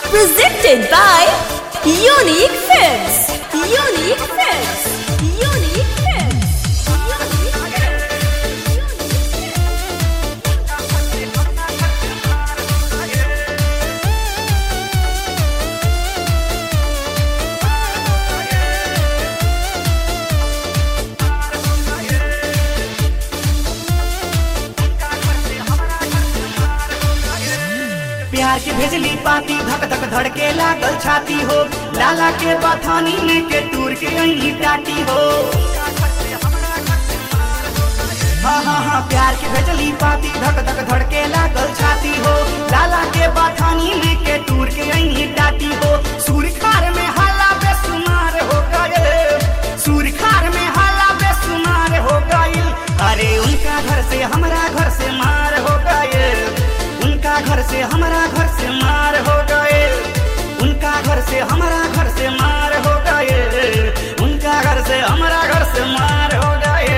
Presented by Unique Films. Unique Films. Unique Films. Unique Films. प्यार के भेजली पाती धक धक धड़के लागल छाती हो लाला के बथानी में के टूर के अही टाटी हो हाँ हाँ हाँ प्यार के भेजली पाती धक धक धड़के लागल छाती हो लाला के बथानी में के टूर के अही टाटी हो सूर्य खार में हाला बेसुमार हो गए सूर्य खार में हाला बेसुमार हो गए अरे उनका घर से हमारा घर से मार हो गए उनका घर से हमारा घर से मार हो गए उनका घर से हमारा घर से मार हो गए उनका घर से हमारा घर से मार हो गए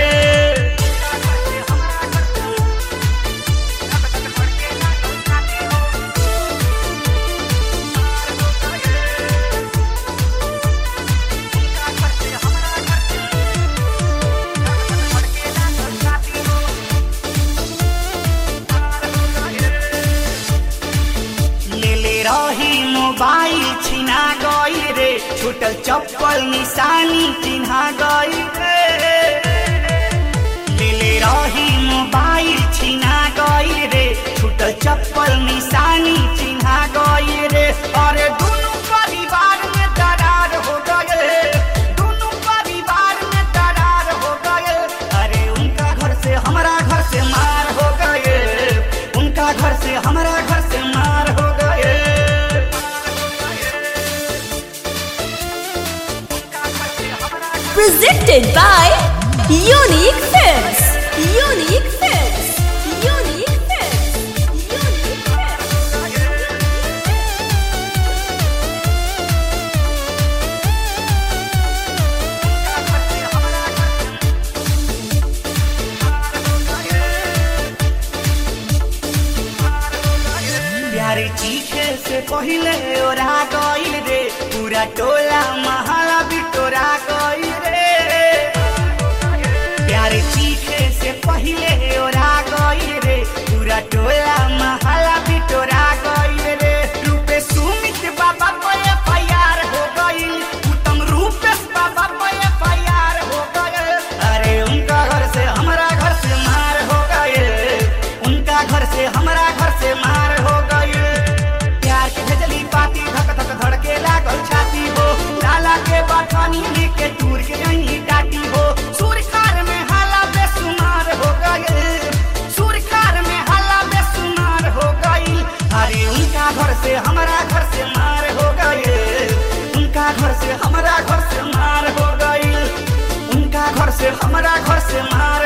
ले ले रही मोबाइल छिना गई रे छूटल चप्पल निशानी चिन्हा गई रे ले ले रही मोबाइल छिना गई रे छूटल चप्पल निशानी चिन्हा गई रे अरे दोनों परिवार में दरार हो गए दोनों परिवार में दरार हो गए अरे उनका घर से हमारा घर से मार हो गए उनका घर से हमारा घर से मार हो गए Presented by Unique Films. Unique Films. Unique Films. Unique Films. प्यारे चीखे से पहले ओरा गईल रे पूरा टोला महाला बिटोरा गईल रे प्यारे चीखे से पहले ओरा गईल रे पूरा टोला महाला बिटोरा गईल रे रूपे सुमित बाबा पे एफआईआर हो गईल उत्तम रूपेश बाबा पे एफआईआर हो गईल अरे उनका घर से हमारा घर से मार हो गए उनका घर से हमारा घर से मार हो गए प्यार के भेजली पाती धक धक धड़के लागल छाती हो लाला के बथानी लेके दूर के यही डाटी हो सूर्य खार में हाला बेसुमार हो गए सूर्य खार में हाला बेसुमार हो गई अरे उनका घर से हमारा घर से मार हो गए उनका घर से हमारा घर से मार हो गई उनका घर से हमारा घर से मार